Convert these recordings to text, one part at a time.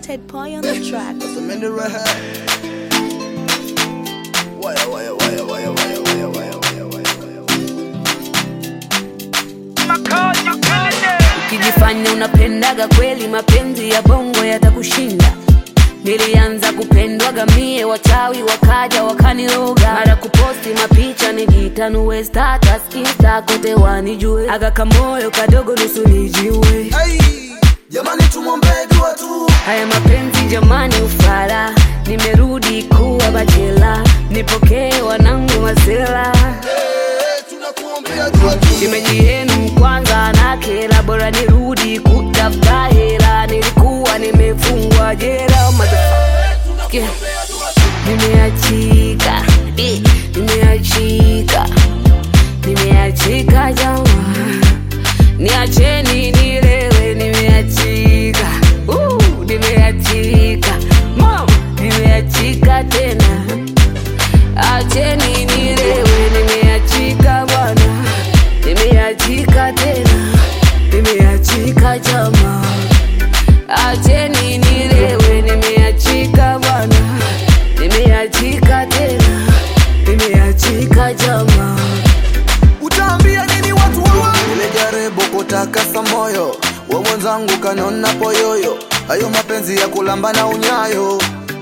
Ted Pie on the track. Samenda Rahab. Waya, waya, waya, waya, waya, waya, waya, waya, waya, waya. Ukijifanya unapendaga kweli, mapenzi ya bongo yatakushinda. Nilianza kupendwaga mie, wachawi wakaja wakaniroga, mara kuposti mapicha nijitanue status insta kote wanijue, aga kamoyo kadogo nusu nijiue. Hey, jamani tumwombee dua tu. Haya mapenzi jamani, ufala, nimerudi kuwa bachela, nipokee wanangu masela Hey, tunakuombea dua tu. Shemeji yenu kwanza na kela, bora nirudi kutafuta hela. Nilikuwa nimefungwa jela, motherfucker. Nimeachika, eh, nimeachika, nimeachika jamaa, niacheni nilewe, nimeachika, uh, nimeachika, mama, nimeachika tena, acheni nilewe, nimeachika bwana, nimeachika tena, nimeachika jamaa, acheni nilewe, nimeachika bwana, nimeachika tena, nimeachika jamaa. Utaambia nini watu wawa? Nilijaribu kutakasa moyo wa mwenzangu kanona poyoyo, hayo mapenzi ya kulamba na unyayo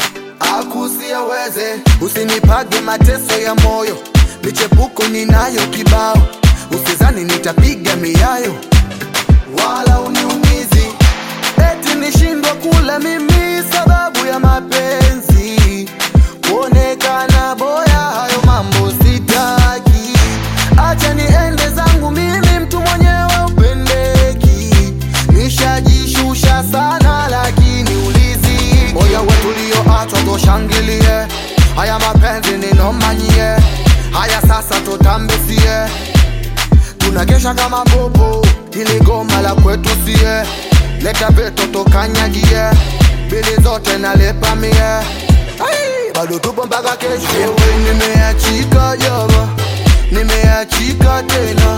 akusiaweze. Usinipage mateso ya moyo, michepuko ninayo kibao, usizani nitapiga miayo wala uniumizi, eti nishindwa kula mimi sababu ya mapenzi, kuonekana boya, hayo mambo sitaki, acha niende zangu mimi, mtu mwenyewe upendeki, nishajishusha sana, lakini uliziki. Oya watulioachwa toshangilie, haya mapenzi ninomanyie, haya sasa tutambesie tunakesha kama bobo, ili goma la kwetu sie, leta veto tokanyagie, bili zote nalepa mie, Ai, bado tupo mpaka kesho. Ewe nimeachika jaba, nimeachika tena,